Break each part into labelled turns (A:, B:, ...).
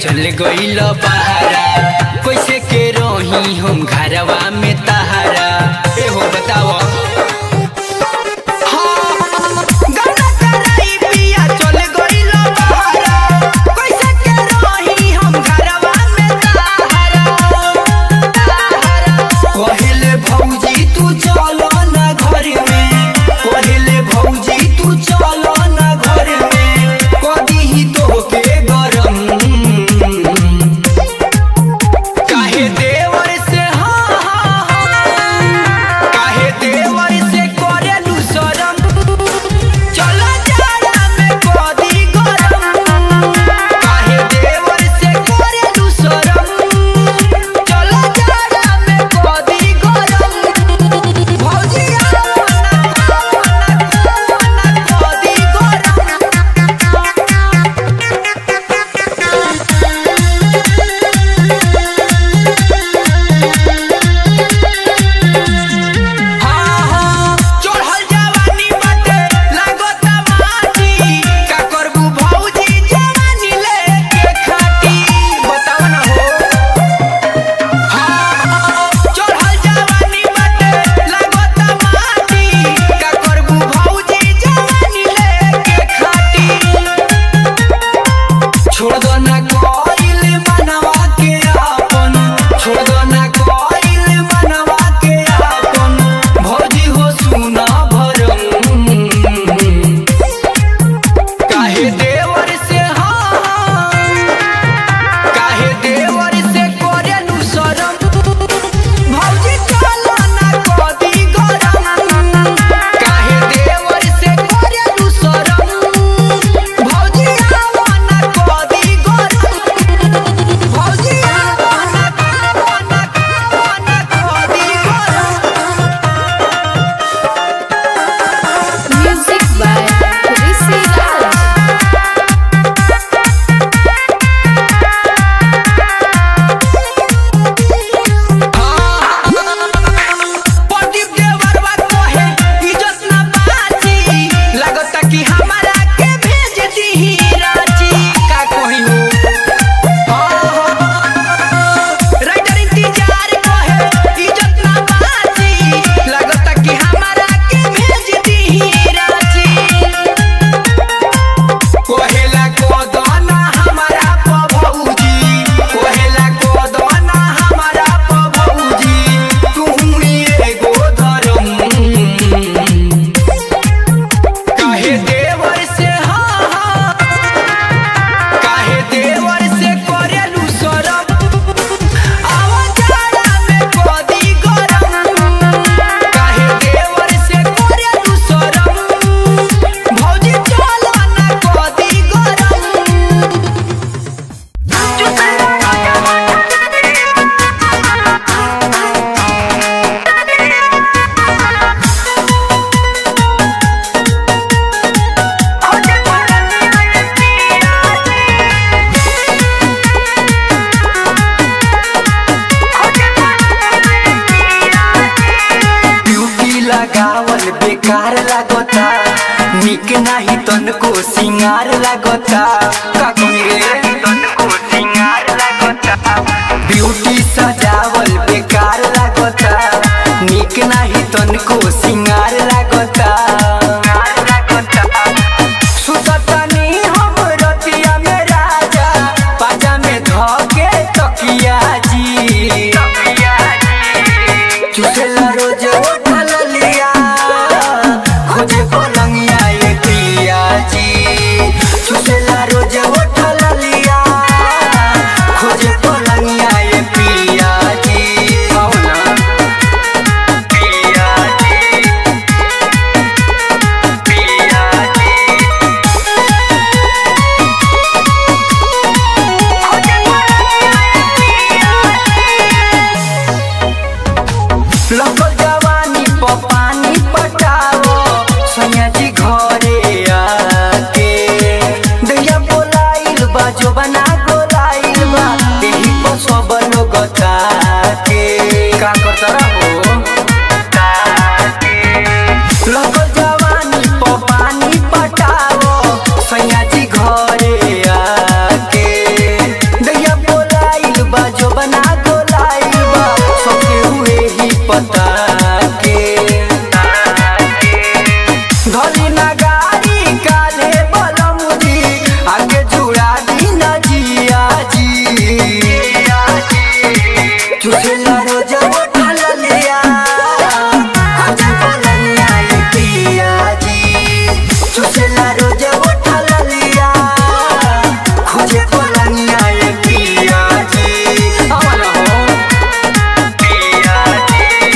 A: चल गईल बहारा कैसे के रही हम घरवा में तहारा ए हो बताओ गाना कराई पिया चल गईल बहारा कैसे के रही हम घरवा में तहारा पहिले भौजी तू चलो ना घर में पहिले भौजी तू चलो ना घर में कदी ही तो के गरम काहे देवर से हाँ हाँ हाँ काहे देवर से करेलू शरम चलो जाड़ा में कदी गरम काहे देवर से करेलू शरम चलो जाड़ा में कदी गरम भौजी आवना आवना आवना कदी गरम हाँ हाँ चढ़ल जवानी बाटे लागता माटी का करबू भौजी जवानी लेके खाटी बताव ना हो हाँ चढ़ल जवानी बाटे लागता माटी का करबू भौजी जवानी लेके खाटी छोड़ दो ना कोइल मनवा के आपन छोड़ दो ना कोइल मनवा के आपन भौजी हो सुना भरम काहे देवर से हाँ काहे देवर से करेलू शरम भौजी चलो ना कदी गरम काहे देवर से करेलू शरम भौजी आवा ना कदी गरम भौजी आवा ना आवा ना आवा ना कदी गरम
B: Music by Rishi Raj.
A: Pradeep देवरवा कहे इज्जत ना बाची लागता कि हमारा के भेज दीही रांची का कही हो राइटर इंतजार कहे इज्जत ना बाची लागता कि हमारा के भेज दीही रांची कोहेला कोदना हमारा पभौजी कोहेला कोदना हमारा पभौजी तुहनी एगो धरम काहे देवर से हाँ हाँ काहे देवर से करेलू शरम आवा जाड़ा में कदी गरम काहे देवर से करेलू शरम भौजी चलो ना कदी गरम ड्यूटी लगावल बेकार लागता निक नाही तनको सिंगार लागता का कही रे तनको सिंगार लागता ब्यूटी सजावल बेकार लागता निक नाही तनको सिंगार लागता सुततनी हम रतिया में राजा पाजा में धके तकिया जी चुसेला रोज उठल लिया खोजे पलंगिया ये पिया जी चुसेला रोज उठल लिया खोजे पलंगिया ये पिया जी कौना पिया जी पिया जी लगल जवानी प पानी पटाओ सैया चुसेला रोज उठल लिया खोजे पलंगिया ये पिया जी अमन हो पिया जी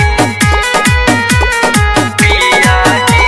A: पिया जी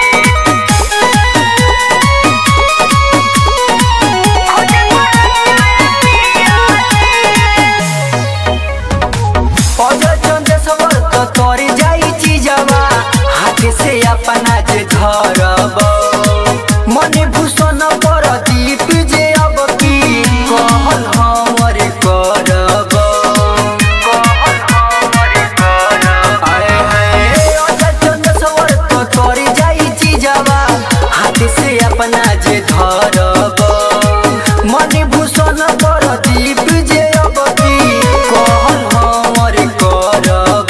A: अजय चंदेश्वर तो तोरी जाई चीजवा हाथ से अपना जे धरब मने भूषण पर दीप जे अब की कहल हमर करब कहल हमर करब आए हाय अजय चंदेश्वर तो तोरी जाई चीजवा हाथ से अपना जे धरब मने भूषण पर दीप जे अब की कहल हमर करब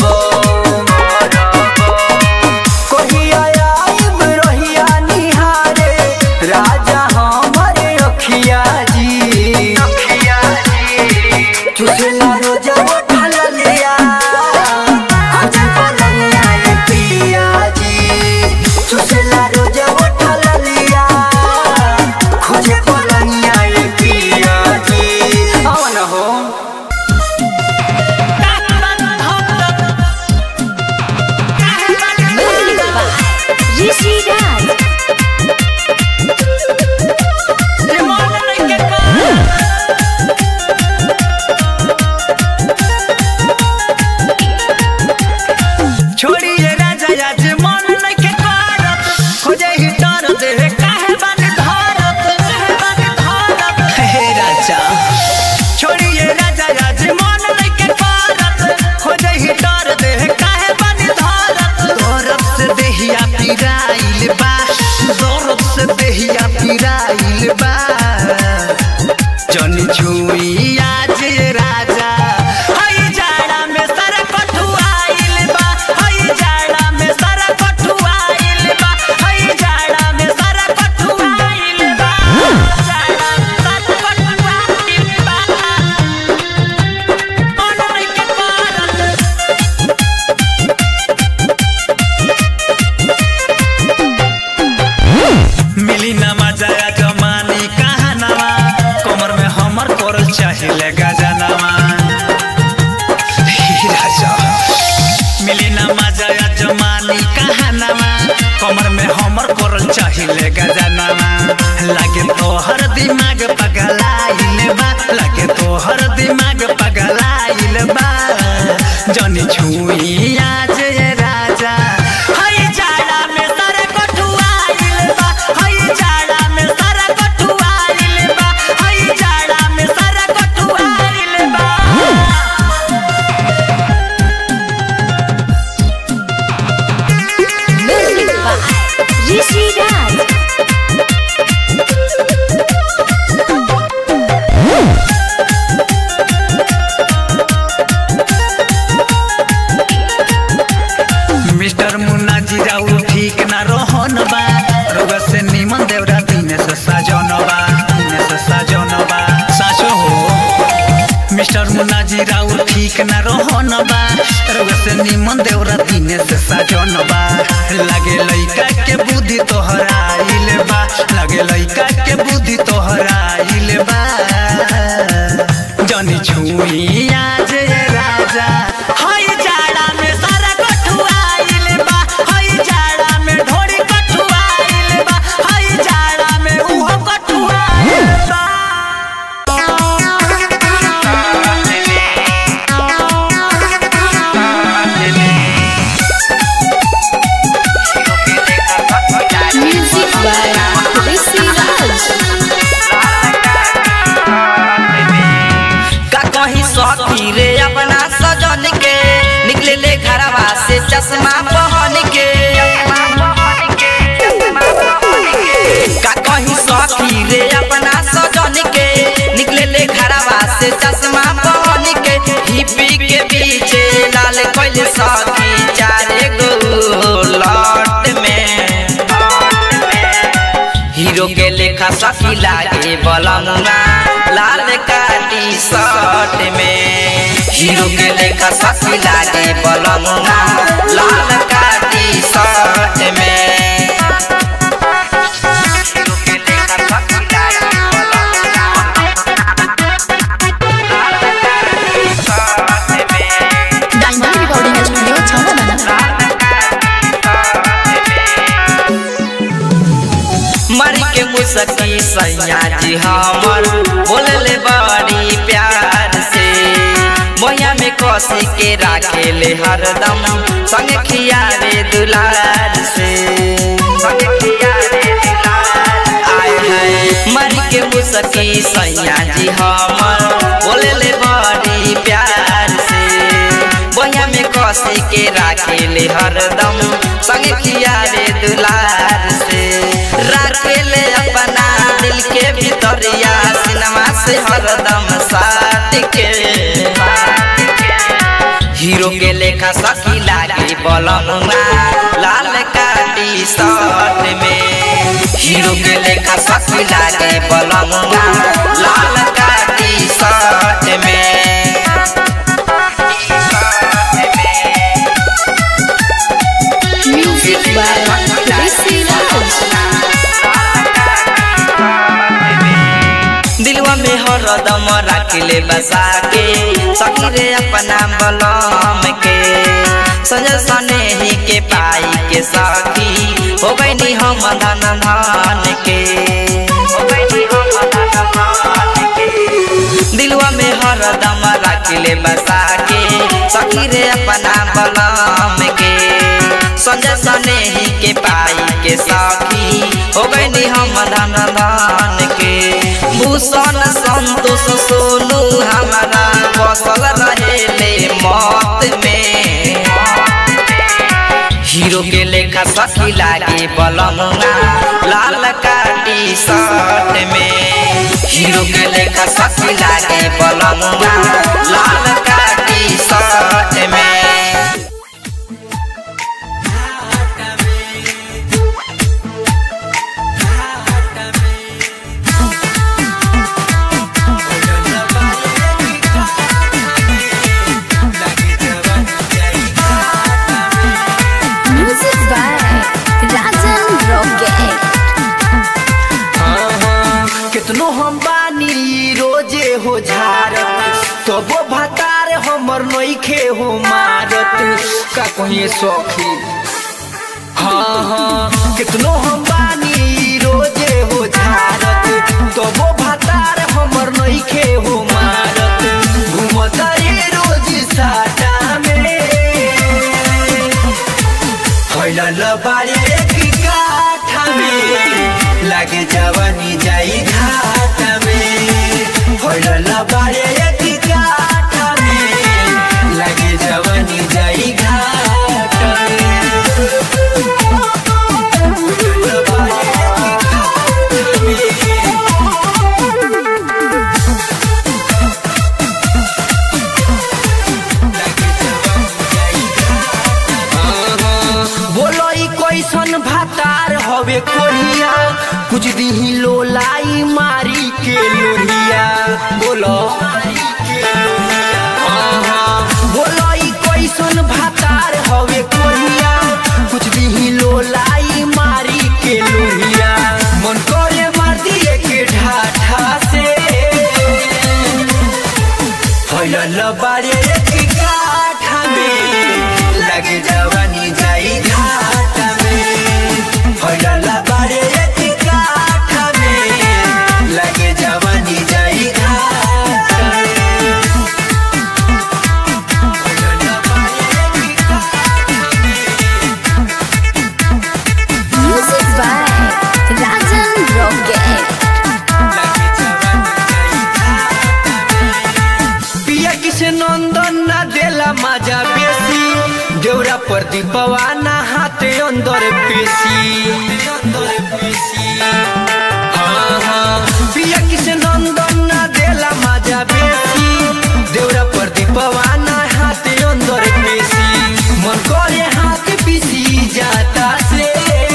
A: कहिया आइब रहिया निहारे राजा हमर अखिया जी अखिया जी चुसला रोज उठल लिया खोजे पलंगिया ये पिया जी चुसला रोज उठल लिया खोजे पलंगिया ये पिया जी अवन हो
B: Rishi Raj.
A: छोड़िए राजा आज मन नइखे करत खोजे ही तर दे काहे बानी धरत काहे बानी धरत हे राजा छोड़िए राजा आज मन नइखे करत खोजे ही तर दे काहे बानी धरत दरद से देहिया पिराइल बा दरद से देहिया पिराइल बा जनी छुई आज राजा हई जाड़ा में सर कठुआइल बा हई जाड़ा में सर कठुआइल बा हई जाड़ा में सर कठुआइल बा जाड़ा में सर कठुआइल बा मन नइखे करत मिली ना मजा जमानी कहाँ नवा कमर में हमर करल चाहिए गजनवा हे राजा मिली ना मजा जमानी कहाँ नवा कमर में हमर करल चाहिए गजनवा लागे तोहर दिमाग पगलाइल बा लागे तोहर दिमाग पगलाइल बा जनी छुई आज ये राजा हई जाड़ा में सर कठुआइल बा हई जाड़ा में सर कठुआइल बा हई जाड़ा में सर कठुआइल बा
B: Rishi Raj.
A: मिस्टर मुन्ना जी राउर ठीक ना रोहन बा रोग से निमन देवरा दिने से साजन बा दिने से साजन बा साचो हो मिस्टर मुन्ना जी राउर ठीक ना रोहन बा रोग से निमन देवरा दिने से साजन बा लागे लइका के बुद्धि तोहरा आइल बा लागे लइका के बुद्धि तोहरा आइल बा जनी छुई आज ये राजा हई जाड़ा में सारा कठुआइल बा हई जाड़ा में ढोरी कठुआइल बा हई जाड़ा में उहो कठुआइल बा
B: Music by Rishi Raj.
C: का कहीं सखी रे अपना सजन के निकले ले घरवा से चश्मा पहन के का कहीं सखी रे अपना सजन के निकले ले घरवा से चश्मा पहन के हिपी के बीच लाल कोइल सखी चारे गो लट में हीरो के लेखा सखी लागे बलमुना लाल का टी शर्ट में हीरो के लेखा सखी लागे बलमुना लाल का टी शर्ट में मर के मुसकी सैया जी हमर बोलले बड़ी प्यार से मोया में कसी के राखे ले हरदम संग खियारे दुलार से संग खियारे दुलार आय है मर के मुसकी सैया जी हमर बोलले बड़ी प्यार से बोया में कसी के राखे ले हरदम संग खियारे दुलार से राखे ले अपना दिल के भीतरिया सिनेमा से हरदम साथ के हीरो के लेखा सखी लागे बलमुआ लाल का टी शर्ट में हीरो के लेखा सखी लागे बलमुआ लाल का टी शर्ट में
B: Music by Rishi Raj.
C: दिलवा में हरदम रखले बसा के सखी रे अपना बलम के संजय सने ही के पाई के सखी हो गई हम धन धन के हो गई हम धन धन के दिलवा में हरदम रखले बसा के सखी रे अपना बलम के संजय सने ही के पाई के सखी हो गई हम धन धन के भूषण संतोष सोनू हमारा बसल रहे मौत में हीरो के लेखा सखी लागे बलमुआ लाल का टी शर्ट में हीरो के लेखा सखी लागे बलमुआ लाल का टी शर्ट में
B: Music by Rajan Rocket.
A: कितनो हम बानी रोजे हो झारत तबो भतार हमर नइखे हो मारत का कहिए सखी हाँ हाँ कितनो हम बानी रोजे हो झारत तबो भतार हमर नइखे हो मारत घूमत रे रोज साटा में फैलल बारे की काठा में लागे जवानी जाई घाट में फैलल बारे की काठा में लागे जवानी जाई घाट में फैलल बारे की काठा में बोलो ई कैसन भातार हवे कोरिया कुछ दिही लोलाई मारी के लोहिया बोलो हाँ, बोलो ई कैसन भातार हवे कोरिया कुछ दिही लोलाई मारी के लोहिया मन करे मार दिए के ढाठा से फैलल बारे की काठा में लगे जवानी जाई घाटा में फैलल बारे की काठा में लगे जवानी जाई घाटा में फैलल बारे की काठा में
B: Music by Rajan Rocket.
A: पिया किसे नंदन ना देला मजा बेसी देवरा पर दीपवा ना हाथे अंदर पेशी हाँ, हाँ। पिया किसे नंदन ना देला मजा बेसी देवरा पर दीपवा ना हाथे अंदर पेशी मन करे हाथ पीसी जाता से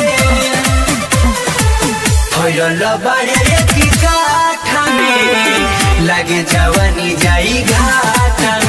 A: फैलल बारे की काठा में लागे जवानी जाई घाटा